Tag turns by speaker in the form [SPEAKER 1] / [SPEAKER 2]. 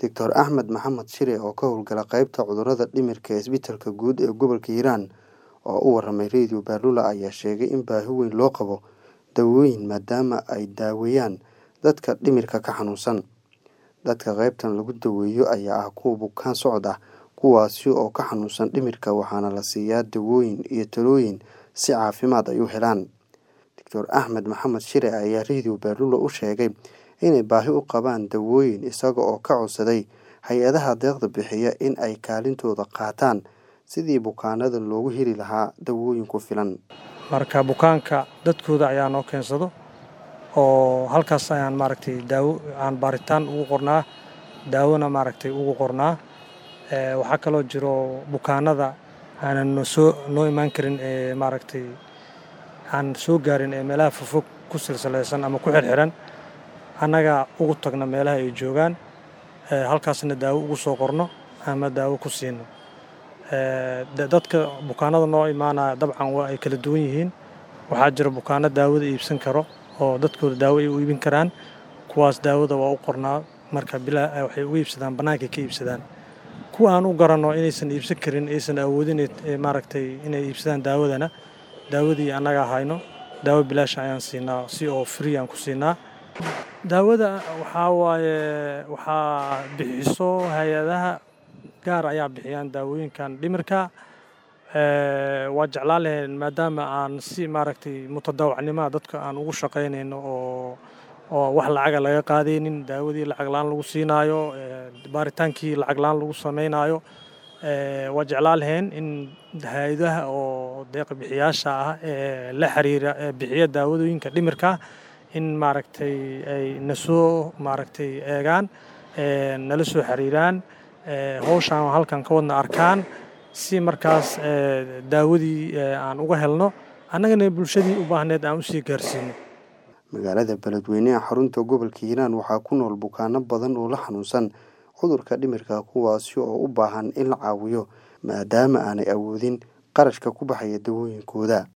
[SPEAKER 1] Dr Axmed Maxamed Shire oo ka howlgala qaybta cudurrada dhimirka ee Isbitaalka Guud ee Gobolka Hiiraan oo u warramay Radio Baalula ayaa sheegay in baahi weyn loo qabo dawooyin maadaama ay daaweeyaan dadka dhimirka ka xanuunsan. Dadka qaybtan lagu daweeyo ayaa ah kuwa bukaan socod ah kuwaasi oo ka xanuunsan dhimirka waxaana la siiyaa dawooyin iyo talooyin si caafimaad ay u helaan. Dr Axmed Maxamed Shire ayaa Radio Baalula u sheegay inay baahi u qabaan dawooyin isaga oo ka codsaday hay-adaha deeqda bixiya in ay kaalintooda qaataan sidii bukaanada loogu heli lahaa dawooyin ku filan.
[SPEAKER 2] marka bukaanka dadkooda ayaa noo keensado oo halkaas ayaan maaragtay daawo aan baaritaan ugu qornaa daawona maaragtay ugu qornaa Ee, waxaa kaloo jiro bukaanada aanan noo soo noo imaan karin ee maaragtay aan soo gaarin ee meelaha fogfog ku silsilaysan ama ku xirxiran annaga ugu tagna meelaha ay joogaan ee, halkaasna daawo ugu soo qorno ama daawo ku siino Ee, da- dadka bukaanada noo imaanaya dabcan waa ay kala duwan yihiin waxaa jira bukaano daawada iibsan karo oo dadkooda daawo ay u iibin karaan kuwaas daawada waa u qornaa marka bilaa waxay uga iibsadaan bannaankay ka iibsadaan kuwa aan u garanno inaysan iibsan karin aysan awoodin ee maaragtay inay iibsadaan daawadana daawadii annaga hayno daawo bilaash ayaan siinaa si oo free aan ku siinaa daawada waxaa waaye waxaa bixiso hay-adaha gaar ayaa bixiyaan daawooyinkan dhimirka Ee, waa jeclaan lahayn maadaama aan si maaragtay mutadawacnimada dadka aan ugu shaqaynayno oo oo wax lacaga laga qaadaynin daawadii lacag la-aan lagu siinaayo ee, baaritaankii lacag la-aan lagu samaynayo Ee, waa jeclaan lahayn in hay-adaha oo deeqa bixiyaasha ah ee la xiriira ee bixiya daawadooyinka dhimirka in maaragtay ay na soo maaragtay eegaan ee, nala soo xiriiraan ee, hawshaan halkan ka wadna arkaan si markaas ee, daawadii ee, aan uga helno annagana bulshadii u baahneed aan usii gaarsiino
[SPEAKER 1] Magaalada Beledweyne ee xarunta gobolka Hiiraan waxaa ku nool bukaano badan oo la xanuunsan cudurka dhimirka kuwaasi oo u baahan in la caawiyo maadaama aanay awoodin qarashka ku baxaya dawooyinkooda.